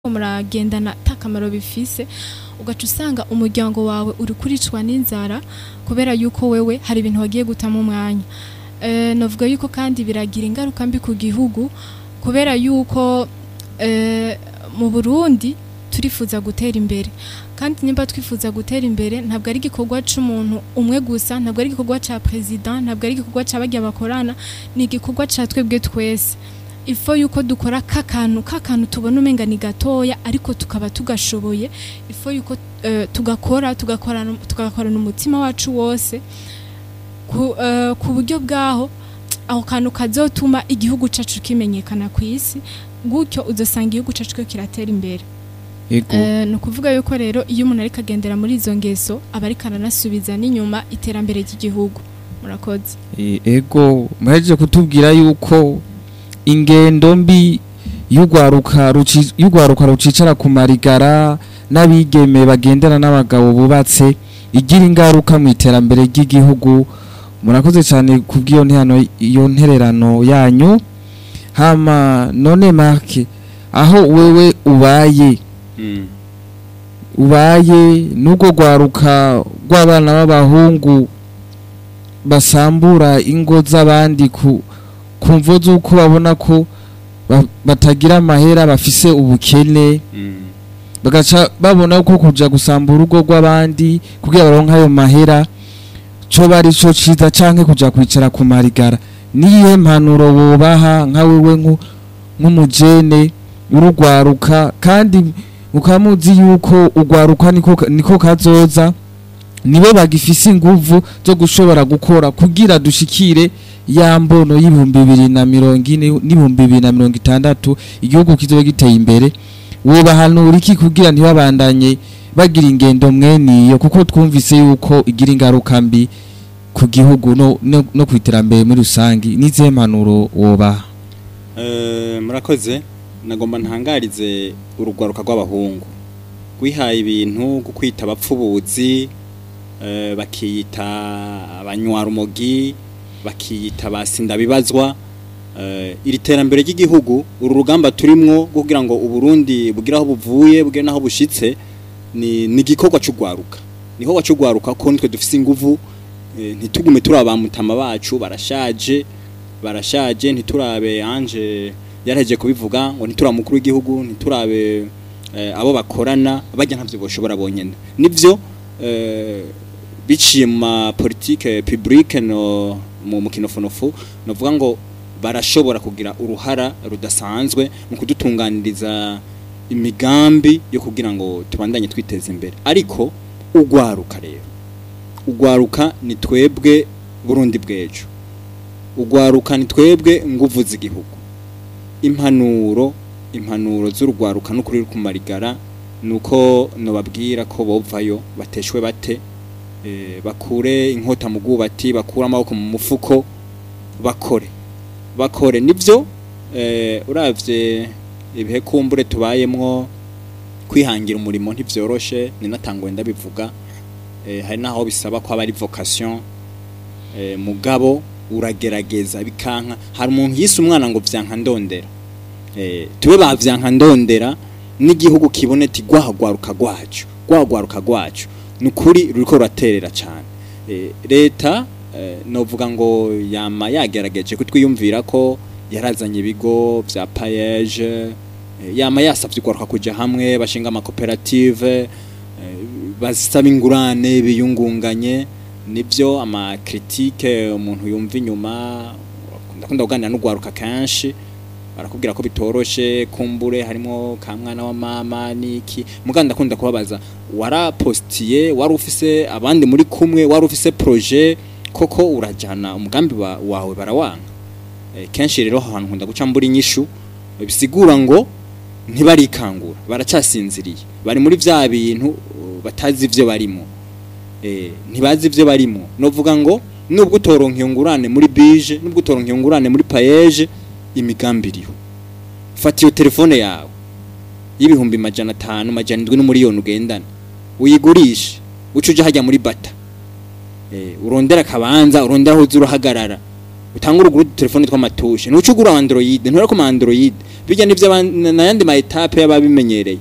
muragendana ata kamaro bifise ugaca usanga umuryango wawe uri kuricwa n'inzara kubera yuko wewe hari ibintu wagiye gutamo umwanya Eh, navuga yuko kandi biragira ingaruka mbi ku gihugu kubera yuko eh, mu Burundi turifuza gutera imbere kandi nimba twifuza gutera imbere ntabwo ari igikorwa c'umuntu umwe gusa ntabwo ari igikorwa ca president ntabwo ari igikorwa ca barya bakorana ni igikorwa ca twebwe twese ifo yuko dukora kakantu kakantu tubona umenga ni gatoya ariko tukaba tugashoboye ifo yuko eh, tugakora tugakorana tugakorana umutima wacu wose ku, eh, ku buryo bwaho aho kantu kazotuma igihugu cacu kimenyekana ku isi gutyo uzosanga igihugu cacu ko kiratera imbere Ego. Eh, ni ukuvuga yuko rero iyo umuntu ariko agendera muri izo ngeso aba ariko aranasubiza n'inyuma iterambere ry'igihugu murakoze E- Ego muhejeje kutubwira yuko ingendo mbi y'urwaruka ruci- y'urwaruka rucicara ku marigara n'abigeme bagendana n'abagabo bubatse igira ingaruka mu iterambere ry'igihugu murakoze cyane kubw'iyo ntihano iyo ntererano yanyu hama none marke aho wewe ubaye Mm. ubaye n'ubwo rwaruka rw'abana b'abahungu basambura ingo z'abandi ku ku mvo z'uko babona ko ba- batagira amahera bafise ubukene Mm. bagaca babona ko kuja gusambura urugo rw'abandi kugira baronke ayo mahera co bari co ciza canke kuja kwicara ku marigara niyihe mpanuro wobaha nka wewe nku- nk'umujene urugwaruka kandi mukaba muzi yuko urwaruka niko niko kazoza nibo bagifise inguvu zo gushobora gukora kugira dushikire ya mbono y'ibihumbi bibiri na mirongo ine n'ibihumbi bibiri na mirongo itandatu igihugu kizoba giteye imbere wobahanura iki kugira ntibabandanye bagira ingendo mweniyo kuko twumvise yuko igira ingaruka mbi ku gihugu no, no, no ku iterambere muri rusangi n'izihe mpanuro wobaha Eh, murakoze nagomba ntangarize urugwaruka rw'abahungu wihaye ibintu gukwita abapfubuzi eh, bakiyita abanywarumogi bakiyita abasindabibazwa eh, iri terambere ry'igihugu uru rugamba turimwo kugira ngo uburundi bugire aho buvuye bugire n'aho bushitse ni ni igikorwa c'ugwaruka niho wacugwaruka ko nitwe dufise inguvu eh, ntitugume turi abamutama bacu barashaje barashaje ntiturabe anje yaraheje kubivuga ngo ntiturabe mukuru w'igihugu ntiturabe eh, abo bakorana bajya ntavyo boshobora bonyene nivyo eh, biciye mu ma politique publique no mu mukinofonofu novuga ngo barashobora kugira uruhara rudasanzwe mu kudutunganiriza imigambi yo kugira ngo tubandanye twiteza imbere ariko ugwaruka rero ugwaruka ni twebwe Burundi bwejo ugwaruka ni twebwe nguvu z'igihugu impanuro impanuro z'urugwaruka no kuri ku marigara nuko nobabwira ko bovayo bateshwe bate eh, bakure inkota mu bwubati bakure amaboko mu mufuko bakore bakore nivyo eh, uravye ibihe kumbure tubayemwo kwihangira umurimo ntivyoroshe ninatangwe ndabivuga eh, hari naho bisaba ko aba ari vocation eh, mugabo uragerageza bikanka hari umuntu yise umwana ngo vyanka ndondera eh, tube ba vyanka ndondera n'igihugu kibone ti gwahagwaruka gwacu gwahagwaruka gwacu nukuri ruriko ruraterera cyane eh, leta eh, novuga ngo yama yagerageje kutwiyumvira ko yarazanye ibigo vya payeje eh, yama yasavye ugwaruka kuja hamwe bashinga amakoperative eh, basaba ingurane biyungunganye nibyo ama critique umuntu yumva inyuma ndakunda kuganira n'ugwaruka kenshi barakubwira ko bitoroshe kumbure harimo ka mwana wa mama niki muganda ndakunda kubabaza warapostiye wari ufise abandi muri kumwe wari ufise projet koko urajana umugambi wa, wawe barawanga e, kenshi rero aho hantu nkunda guca mbura inyishu bisigura ngo ntibarikangura baracyasinziriye bari muri vya bintu uh, batazi ivyo barimo eh ntibazi ivyo barimo novuga ngo nubwo utoronka iyo ngurane muri bije nubwo utoronka iyo ngurane muri payeje imigambi iriho fata iyo telefone yawe y'ibihumbi majana atanu majana indwi n'umuriyoni ugendana uyigurishe uca uja hajya muri bata eh urondera akabanza urondera aho uza urahagarara utanga uruguru telefone tw'amatushe ntucugura android ntura ku ma android bijya nivyo aban- n'ayandi ma etape y'ababimenyereye